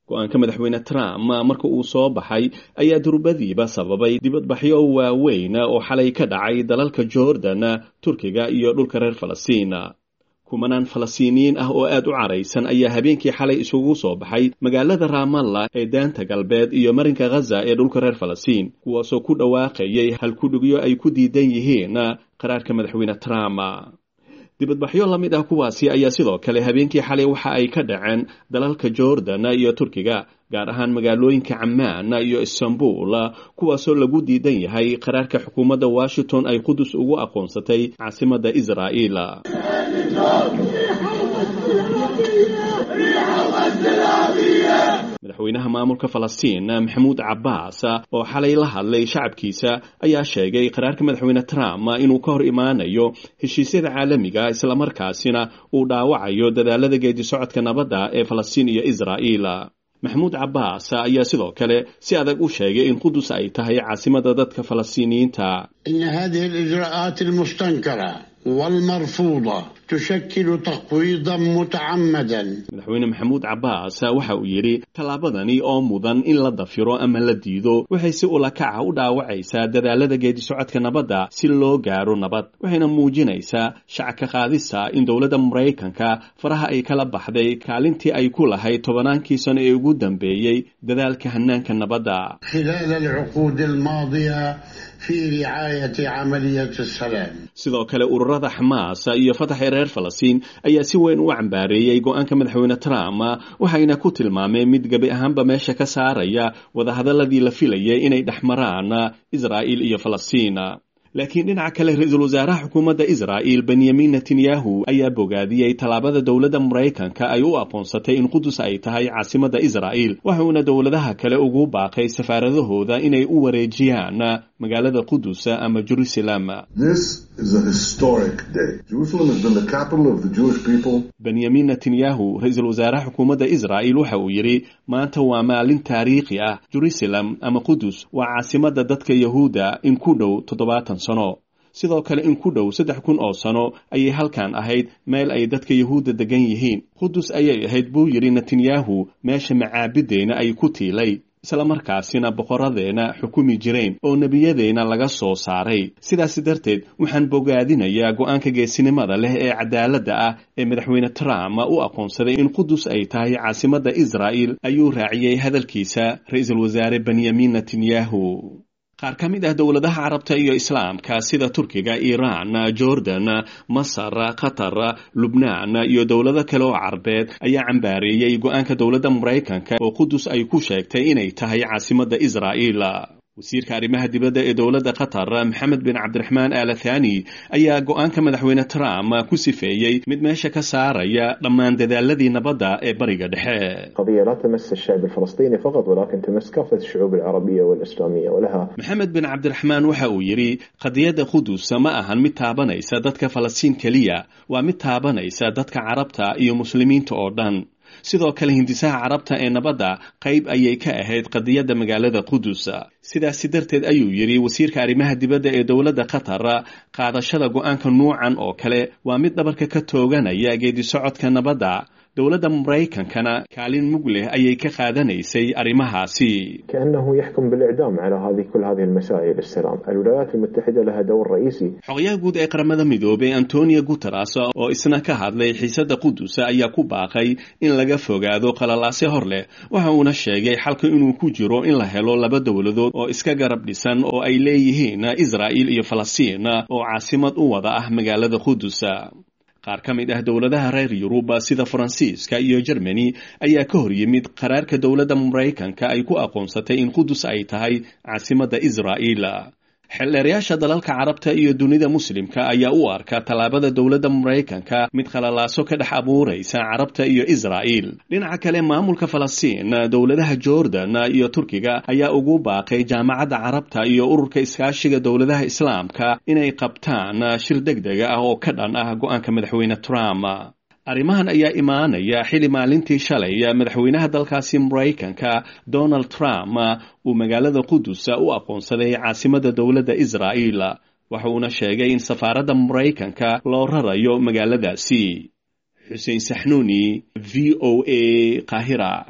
go-aanka madaxweyne trump marka uu soo baxay ayaa durbadiiba sababay dibadbaxyo waaweyn oo xalay ka dhacay dalalka jordan turkiga iyo dhulka reer falastiin kumanaan falastiiniyiin ah oo aad u caraysan ayaa habeenkii xalay isugu soo baxay magaalada raamalla ee daanta galbeed iyo marinka khaza ee dhulka reer falastiin kuwaasoo ku dhawaaqayay halkudhigyo ay ku diidan yihiin qaraarka madaxweyne trump dibadbaxyo la mid ah kuwaasi ayaa sidoo kale habeenkii xalay waxa ay ka dhaceen dalalka jordan iyo turkiga gaar ahaan magaalooyinka camaan iyo istanbul kuwaasoo lagu diidan yahay qaraarka xukuumadda washington ay qudus ugu aqoonsatay caasimadda israa'iil madaxweynaha maamulka falastiin maxamuud cabbaas oo xalay la hadlay shacabkiisa ayaa sheegay qaraarka madaxweyne trump inuu ka hor imaanayo heshiisyada caalamiga islamarkaasina uu dhaawacayo dadaalada geedi socodka nabadda ee falastiin iyo israa'iil maxamuud cabbaas ayaa sidoo kale si adag u sheegay in qudus ay tahay caasimada dadka falastiiniyiinta إن هذه الإجراءات المستنكرة والمرفوضة تشكل تقويضا متعمدا madaxweyne maxamuud cabbaas waxa uu yidhi tallaabadani oo mudan in la dafiro ama la diido waxay si ulakaca u dhaawacaysaa dadaalada geedi socodka nabadda si loo gaaro nabad waxayna muujinaysaa shacabka qaadista in dowladda maraykanka faraha ay kala baxday kaalintii ay ku lahayd tobannaankii sano ee ugu dambeeyey dadaalka hanaanka nabadda خلال العقود الماضية في رعاية عملية السلام sidoo kale ururada xamaas iyo fataxa reer falastiin ayaa si weyn u cambaareeyey go-aanka madaxweyne trump waxayna ku tilmaameen mid gebi ahaanba meesha ka saaraya wadahadaladii la filayay inay dhex maraan israa'iil iyo falastiin laakiin dhinaca kale ra-iisul wasaaraha xukuumadda israa'iil benyamin netanyahu ayaa bogaadiyey tallaabada dowladda maraykanka ay u aqoonsatay in qudus ay tahay caasimadda israa'iil waxuuna dowladaha kale ugu baaqay safaaradahooda inay u wareejiyaan magaalada qudus ama jerusalem This is a historic day. Jerusalem has been the capital of the Jewish people benyamin netanyahu ra-iisul wasaaraha xukuumadda israa'iil waxa uu yidhi maanta waa maalin taariikhi ah jerusalem ama qudus waa caasimadda dadka yahuudda in ku dhow toddobaatan sano sidoo kale in ku dhow saddex kun oo sano ayay halkan ahayd meel ay dadka yahuudda degan yihiin qudus ayay ahayd buu yidhi netanyahu meesha macaabideena ay ku tiilay islamarkaasina boqoradeenna xukumi jireen oo nebiyadeenna laga soo saaray sidaas darteed waxaan bogaadinayaa go-aanka geesinimada leh ee cadaaladda ah ee madaxweyne trump u aqoonsaday in qudus ay tahay caasimadda israa'il ayuu raaciyey hadalkiisa ra-iisul wasaare benyamin netanyahu qaar ka mid ah dowladaha carabta iyo islaamka sida turkiga iiraan jordan masar qatar lubnaan iyo dowlado kale oo carbeed ayaa cambaareeyey go-aanka dowladda maraykanka oo qudus ay ku sheegtay inay tahay caasimadda israa'iil wasiirka arrimaha dibadda ee dowladda qatar maxamed bin cabdiraxmaan aala thani ayaa go-aanka madaxweyne trump ku sifeeyey mid meesha ka saaraya dhammaan dadaaladii nabadda ee bariga dhexe قضية لا تمس الشعب الفلسطيني فقط ولكن تمس كافة الشعوب العربية والإسلامية ولها maxamed bin cabdiraxmaan waxa uu yidhi qadiyadda qudus ma ahan mid taabanaysa dadka falastiin keliya waa mid taabanaysa dadka carabta iyo muslimiinta oo dhan sidoo kale hindisaha carabta ee nabadda qayb ayay ka ahayd qadiyadda magaalada qudus sidaasi darteed ayuu yidhi wasiirka arrimaha dibadda ee dowladda qatar qaadashada go-aanka nuucan oo kale waa mid dhabarka ka tooganaya geedi socodka nabadda dowladda maraykankana kaalin mug leh ayay ka qaadanaysay arrimahaasi كأنه يحكم بالإعدام على هذه كل هذه المسائل السلام الولايات المتحدة لها دور رئيسي xogayaha guud ee qaramada midoobay antonio guteres oo isna ka hadlay xiisadda qudus ayaa ku baaqay in laga fogaado qalalaase hor leh waxa uuna sheegay xalka inuu ku jiro in la helo laba dowladood oo iska garab dhisan oo ay leeyihiin israa'iil iyo falastiin oo caasimad u wada ah magaalada qudus qaar ka mid ah dowladaha reer yurub sida faransiiska iyo jermani ayaa ka hor yimid qaraarka dowladda maraykanka ay ku aqoonsatay in qudus ay tahay caasimadda israa'iil xeldheerayaasha dalalka carabta iyo dunida muslimka ayaa u arka tallaabada dowladda maraykanka mid khalalaaso ka dhex abuuraysa carabta iyo israa'iil dhinaca kale maamulka falastiin dowladaha jordan iyo turkiga ayaa ugu baaqay jaamacadda carabta iyo ururka iskaashiga dowladaha islaamka inay qabtaan shir deg dega ah oo ka dhan ah go-aanka madaxweyne trump arrimahan ayaa imaanaya xili maalintii shalay madaxweynaha dalkaasi maraykanka donald trump uu magaalada qudus u aqoonsaday caasimadda dowladda israa'iil waxa uuna sheegay in safaaradda maraykanka loo rarayo magaaladaasi xuseen saxnuuni v o a qaahira